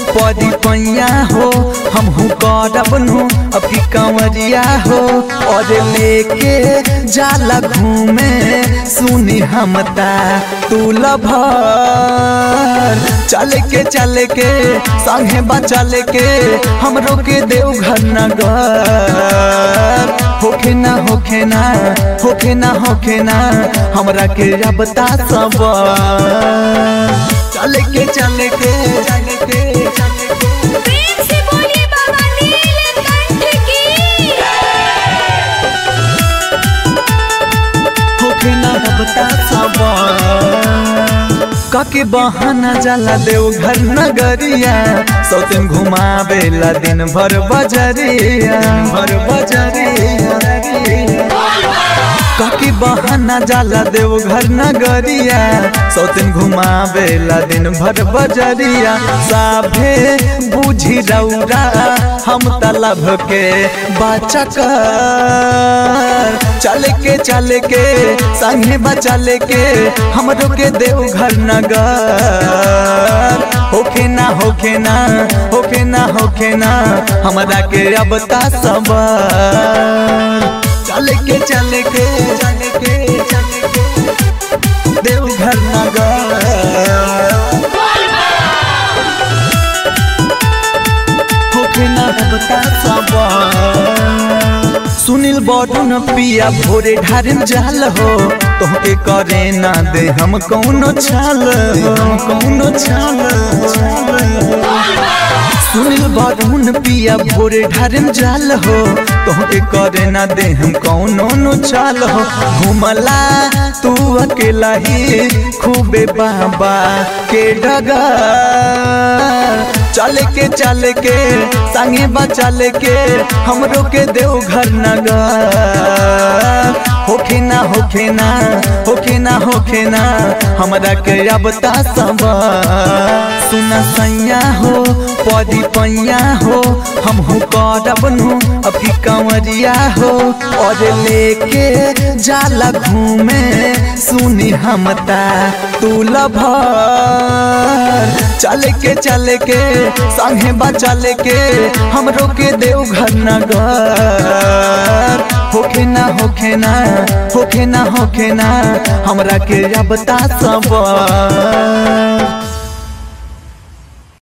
पदी पैया हो हमहू करब नु अभी कंवरिया हो और लेके जाला घूमे सुनी हमता तू लभर चल के चल के संगे बचल के हमरो के देवघर नगर होखे ना होखे ना होखे ना होखे ना हमरा के रबता सब चल के चल के चल के चल के प्रेम से बोलिए बाबा नीलकंठ की होखे ना रबता सब काके बहाना जाला देवघर नगरिया सौतन घुमावेला दिन भर बजरिया भर बजरिया काके बहाना जाला देवघर नगरिया सौतन घुमावेला दिन भर बजरिया साभे बुझी रौरा हम तलब के बचक चल के चल के संगे बचल के हमरो के देवघर नगर होखे ना होखे ना होखे ना होखे ना हमरा के अब ता सब चल के चल के चल के चल के देवघर नगर होखे ना बता सब सुनील बड़न पिया भोरे ढारिन जाल हो तोहके करे ना दे हम कौनो छाल हो कौनो छाल सुनील बड़न पिया भोरे ढारिन जाल हो तोहके करे ना दे हम कौनो नो चाल हो घुमला तू अकेला ही खूबे बाबा के डगर चल के चल के संगे बचल के हमरो के देवघर नगर होखे ना होखे ना होखे ना होखे ना हमरा के रबता सब सुना सैया हो पदी पैया हो हमहू करब नु अभी कंवरिया हो और लेके जाला घूमे सुनी हमता तू लभर चल के चल के संगे बचल के हमरो के देवघर नगर होखे ना होखे ना होखे ना होखे ना हमरा के रबता सब